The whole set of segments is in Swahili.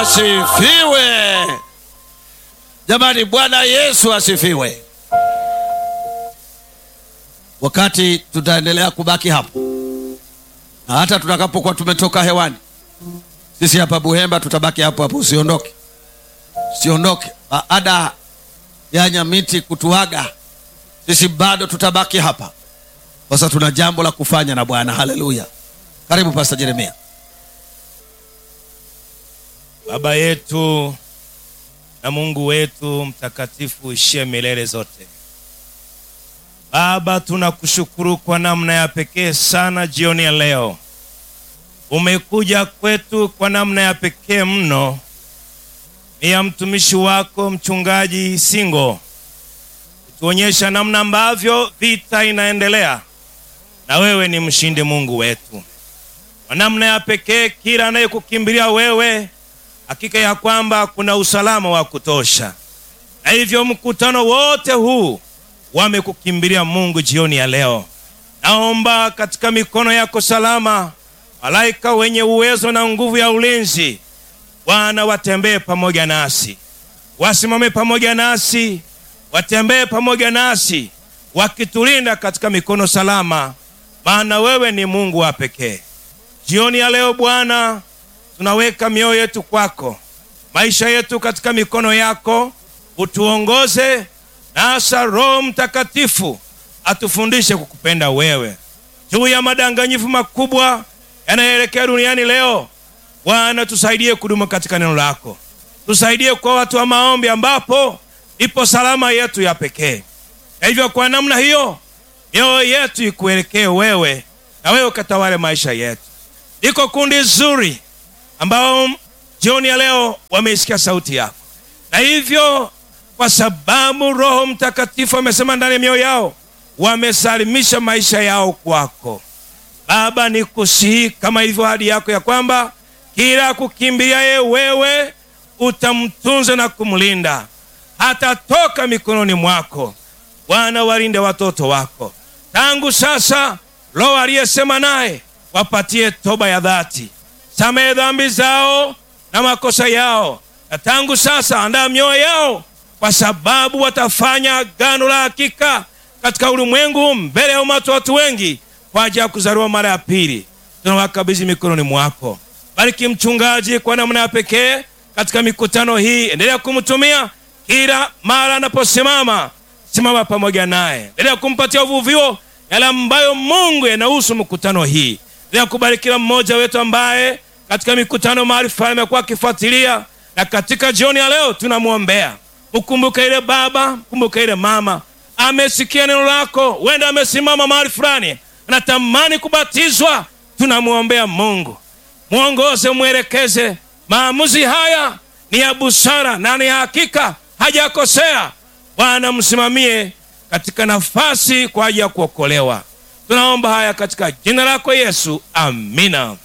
asifiwe. Jamani, Bwana Yesu asifiwe. Wakati tutaendelea kubaki hapo na hata tutakapokuwa tumetoka hewani, sisi hapa Buhemba tutabaki hapo hapo, usiondoke, usiondoke. Baada ya Nyamiti kutuaga, sisi bado tutabaki hapa. Sasa tuna jambo la kufanya na Bwana. Haleluya! Karibu Pastor Jeremia. Baba yetu na Mungu wetu mtakatifu ishie milele zote. Baba, tunakushukuru kwa namna ya pekee sana jioni ya leo. Umekuja kwetu kwa namna ya pekee mno, ni ya mtumishi wako mchungaji Singo, kutuonyesha namna ambavyo vita inaendelea, na wewe ni mshindi Mungu wetu. Kwa namna ya pekee, kila anayekukimbilia wewe hakika ya kwamba kuna usalama wa kutosha, na hivyo mkutano wote huu wamekukimbilia Mungu jioni ya leo. Naomba katika mikono yako salama, malaika wenye uwezo na nguvu ya ulinzi, Bwana watembee pamoja nasi, wasimame pamoja nasi, watembee pamoja nasi, wakitulinda katika mikono salama, maana wewe ni Mungu wa pekee. Jioni ya leo Bwana, tunaweka mioyo yetu kwako, maisha yetu katika mikono yako, utuongoze na hasa Roho Mtakatifu atufundishe kukupenda wewe. Juu ya madanganyifu makubwa yanayoelekea duniani leo, Bwana tusaidie kudumu katika neno lako, tusaidie kwa watu wa maombi, ambapo ipo salama yetu ya pekee. Na hivyo kwa namna hiyo mioyo yetu ikuelekee wewe, na wewe ukatawale maisha yetu. Liko kundi zuri ambao jioni ya leo wameisikia sauti yako, na hivyo kwa sababu Roho Mtakatifu amesema ndani ya mioyo yao, wamesalimisha maisha yao kwako. Baba, ni kusihi kama ilivyo ahadi yako ya kwamba kila kukimbiliaye wewe utamtunza na kumlinda, hatatoka mikononi mwako. Bwana, walinde watoto wako tangu sasa. Roho aliyesema naye wapatie toba ya dhati, samehe dhambi zao na makosa yao, na tangu sasa andaa mioyo yao kwa sababu watafanya agano la hakika katika ulimwengu mbele ya umati wa watu wengi kwa ajili ya kuzaliwa mara ya pili. Tunawakabidhi mikononi mwako. Bariki mchungaji kwa namna ya pekee katika mikutano hii, endelea kumtumia kila mara anaposimama, simama pamoja naye, endelea kumpatia uvuvio yale ambayo Mungu yanahusu mkutano hii. Endelea kubariki kila mmoja wetu ambaye katika mikutano mahali fulani amekuwa akifuatilia, na katika jioni ya leo tunamwombea Ukumbuke ile baba, kumbuke ile mama, amesikia neno lako, wenda amesimama mahali fulani, anatamani kubatizwa. Tunamwombea Mungu, mwongoze, mwelekeze. Maamuzi haya ni ya busara na ni ya hakika, hajakosea. Bwana, msimamie katika nafasi kwa ajili ya kuokolewa. Tunaomba haya katika jina lako Yesu, amina.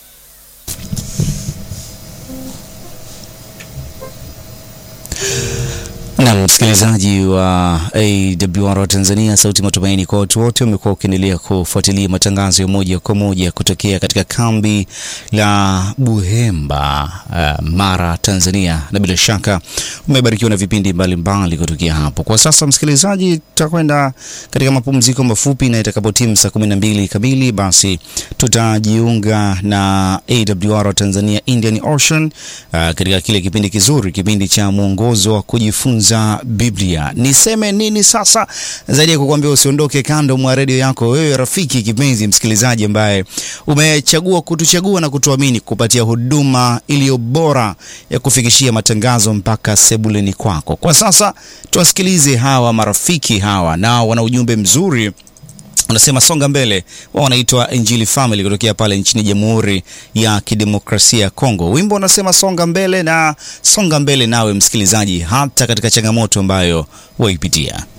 Na msikilizaji wa AWR Tanzania, sauti matumaini kwa watu wote, umekuwa ukiendelea kufuatilia matangazo ya moja kwa moja kutokea katika kambi la Buhemba, uh, Mara, Tanzania, na bila shaka umebarikiwa na vipindi mbalimbali kutokea hapo. Kwa sasa, msikilizaji, tutakwenda katika mapumziko mafupi, na itakapotimu saa kumi na mbili kamili, basi tutajiunga na AWR Tanzania Indian Ocean, uh, katika kile kipindi kizuri, kipindi cha mwongozo wa kujifunza za Biblia. Niseme nini sasa zaidi ya kukuambia usiondoke kando mwa redio yako, wewe rafiki kipenzi msikilizaji ambaye umechagua kutuchagua na kutuamini kupatia huduma iliyo bora ya kufikishia matangazo mpaka sebuleni kwako. Kwa sasa tuwasikilize hawa marafiki hawa, nao wana ujumbe mzuri unasema songa mbele. Wao wanaitwa Injili Family kutokea pale nchini Jamhuri ya Kidemokrasia ya Kongo. Wimbo unasema songa mbele, na songa mbele nawe msikilizaji, hata katika changamoto ambayo waipitia.